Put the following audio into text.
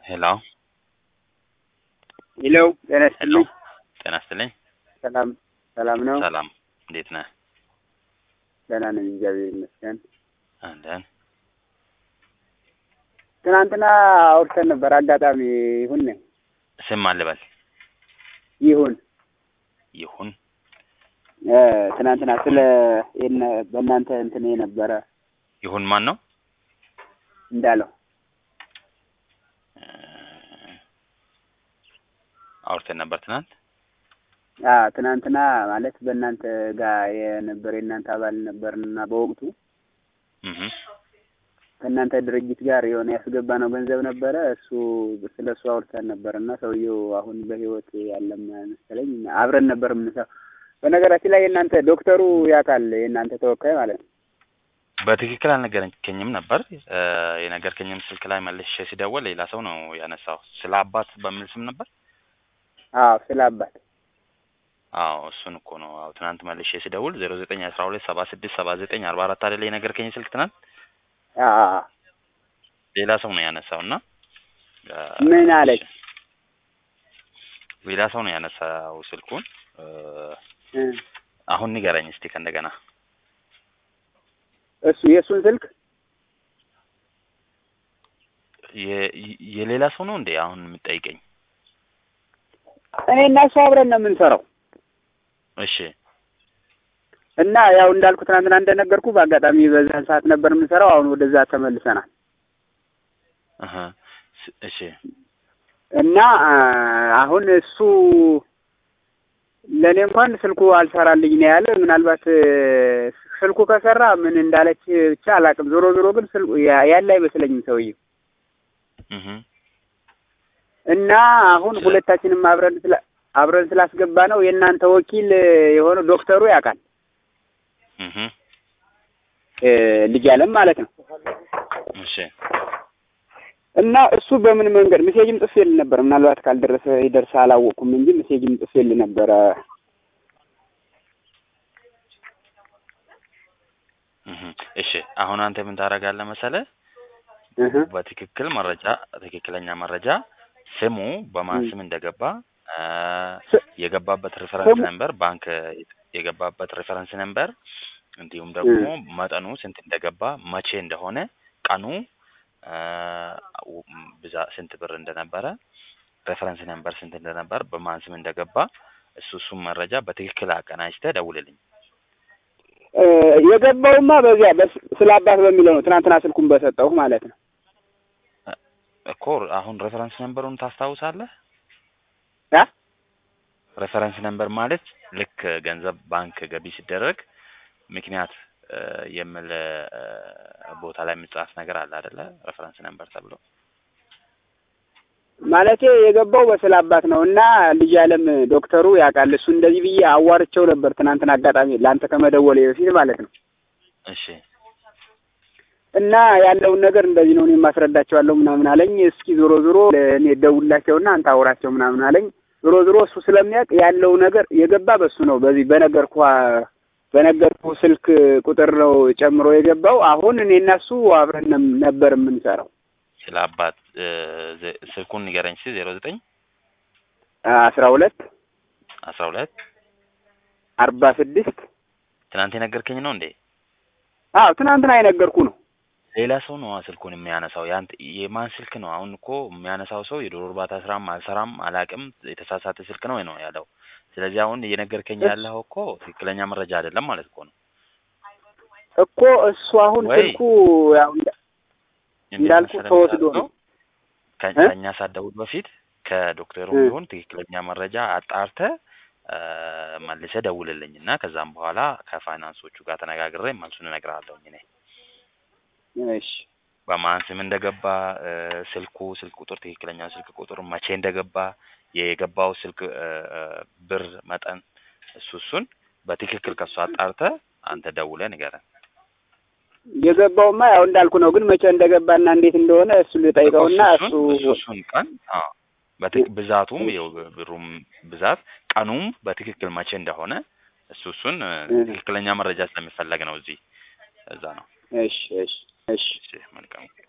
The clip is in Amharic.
ሄሎ ሄሎ ጤና ሄሎ ይስጥልኝ። ጤና ይስጥልኝ። ሰላም ሰላም ነው? ሰላም እንዴት ነህ? ደህና ነኝ፣ እግዚአብሔር ይመስገን። አለን ትናንትና አውርተን ነበር። አጋጣሚ ይሁን ስም አልበል ይሁን ይሁን እ ትናንትና ስለ የነ- በእናንተ እንትን የነበረ ይሁን ማን ነው? እንዳለው እ አውርተን ነበር ትናንት። አ ትናንትና ማለት በእናንተ ጋር የነበረ የእናንተ አባል ነበርና በወቅቱ እህ ከእናንተ ድርጅት ጋር የሆነ ያስገባ ነው ገንዘብ ነበረ። እሱ ስለ እሱ አውርተን ነበር እና ሰውየው አሁን በህይወት ያለም መሰለኝ አብረን ነበር የምንሰራው። በነገራችን ላይ የእናንተ ዶክተሩ ያውቃል፣ የእናንተ ተወካይ ማለት ነው። በትክክል አልነገረኝም ነበር። እ የነገርከኝም ስልክ ላይ መልሼ ሲደወል ሌላ ሰው ነው ያነሳው። ስለ አባት በሚል ስም ነበር። አዎ ስለ አባት አዎ እሱን እኮ ነው። አዎ ትናንት መልሼ ሲደውል ዜሮ ዘጠኝ አስራ ሁለት ሰባ ስድስት ሰባ ዘጠኝ አርባ አራት አይደለ የነገርከኝ ስልክ ትናንት አ አ አ ሌላ ሰው ነው ያነሳው እና እ ምን አለች? ሌላ ሰው ነው ያነሳው ስልኩን እ እ አሁን ንገረኝ እስቲ ከእንደገና እሱ የእሱን ስልክ የ- የሌላ ሰው ነው እንዴ አሁን የምጠይቀኝ? እኔ እና እሱ አብረን ነው የምንሰራው እሺ እና ያው እንዳልኩ ትናንትና እንደነገርኩ በአጋጣሚ በዛን ሰዓት ነበር የምንሰራው። አሁን ወደዛ ተመልሰናል እህ ስ- እሺ እና አ፣ አሁን እሱ ለእኔ እንኳን ስልኩ አልሰራልኝ ነው ያለ። ምናልባት እ፣ ስልኩ ከሰራ ምን እንዳለች ብቻ አላውቅም። ዞሮ ዞሮ ግን ስልኩ ያ- ያለ አይመስለኝም ሰውዬው እህ እና አሁን ስለ- ሁለታችንም አብረን ስላ አብረን ስላስገባ ነው የእናንተ ወኪል የሆነው ዶክተሩ ያውቃል እህ እ፣ ልጅ አለም ማለት ነው። እሺ እና እሱ በምን መንገድ ሜሴጅም ጽፌል ነበር። ምናልባት ካልደረሰ ይደርሰ አላወቅኩም እንጂ ሜሴጅም ጽፌል ነበረ። እህ እሺ አሁን አንተ ምን ታደርጋለህ መሰለህ? እህ በትክክል መረጃ ትክክለኛ መረጃ ስሙ በማን ም። ስም እንደገባ እ ስ- የገባበት ሪፈረንስ ስሙ- ነምበር ባንክ የገባበት ሪፈረንስ ነምበር እንዲሁም ደግሞ መጠኑ ስንት እንደገባ መቼ እንደሆነ ቀኑ እ ው- ብዛ ስንት ብር እንደነበረ ሬፈረንስ ነምበር ስንት እንደነበር በማን ስም እንደገባ እሱ እሱም መረጃ በትክክል አቀናጅተህ ደውልልኝ። እ፣ የገባውማ በዚያ በስ- ስለ አባት በሚለው ነው። ትናንትና ስልኩን በሰጠሁ ማለት ነው። እኮ አሁን ሬፈረንስ ነምበሩን ታስታውሳለህ? ያ ሬፈረንስ ነምበር ማለት ልክ ገንዘብ ባንክ ገቢ ሲደረግ ምክንያት እ የሚል እ ቦታ ላይ የሚጻፍ ነገር አለ አይደለ? ሬፈረንስ ነምበር ተብሎ ማለቴ የገባው በስለ አባት ነው እና ልጅ አለም ዶክተሩ ያውቃል። እሱ እንደዚህ ብዬ አዋርቸው ነበር ትናንትና አጋጣሚ ለአንተ ከመደወሌ በፊት ማለት ነው። እሺ እና ያለውን ነገር እንደዚህ ነው እኔ የማስረዳቸዋለሁ ምናምን አለኝ። እስኪ ዞሮ ዞሮ እኔ ደውላቸውና አንተ አውራቸው ምናምን አለኝ። ዞሮ ዞሮ እሱ ስለሚያውቅ ያለው ነገር የገባ በሱ ነው። በዚህ በነገርኩ በነገርኩ ስልክ ቁጥር ነው ጨምሮ የገባው። አሁን እኔ እና እሱ አብረን ነም- ነበር የምንሰራው ስለ አባት እ ዜ- ስልኩን ንገረኝ እስኪ ዜሮ ዘጠኝ አስራ ሁለት አስራ ሁለት አርባ ስድስት ትናንት የነገርከኝ ነው እንዴ? አዎ ትናንትና የነገርኩ ነው። ሌላ ሰው ነው ስልኩን የሚያነሳው። ያንተ የማን ስልክ ነው? አሁን እኮ የሚያነሳው ሰው የዶሮ እርባታ ስራም አልሰራም አላቅም የተሳሳተ ስልክ ነው ነው ያለው። ስለዚህ አሁን እየነገርከኝ ያለው እኮ ትክክለኛ መረጃ አይደለም ማለት እኮ ነው። እኮ እሱ አሁን ወይ ስልኩ ያው እንዳ- እንዴት እንዳልኩ መሰለህ ተወስዶ የምታደርገው? ነው። ከ- እ? ከእኛ ሳትደውል በፊት ከዶክተሩ እ። ቢሆን ትክክለኛ መረጃ አጣርተህ እ መልሰህ ደውልልኝ እና ከዛም በኋላ ከፋይናንሶቹ ጋር ተነጋግሬ መልሱን እነግርሃለሁ እኔ እሺ በማን ስም እንደገባ እ ስልኩ ስልክ ቁጥር ትክክለኛ ስልክ ቁጥር መቼ እንደገባ የገባው ስልክ እ እ ብር መጠን እሱ እሱን በትክክል ከሱ አጣርተህ አንተ ደውለህ ንገረን። የገባውማ ያው እንዳልኩ ነው። ግን መቼ እንደገባና እንዴት እንደሆነ እሱ ልጠይቀውና እኮ እሱ እሱን እሱ እሱን ቀን አዎ በትክ ብዛቱም የው ብሩም ብዛት ቀኑም በትክክል መቼ እንደሆነ እሱ እሱን እ እ። ትክክለኛ መረጃ ስለሚፈለግ ነው እዚህ እዛ ነው። እሺ እሺ እሺ እሺ መልካም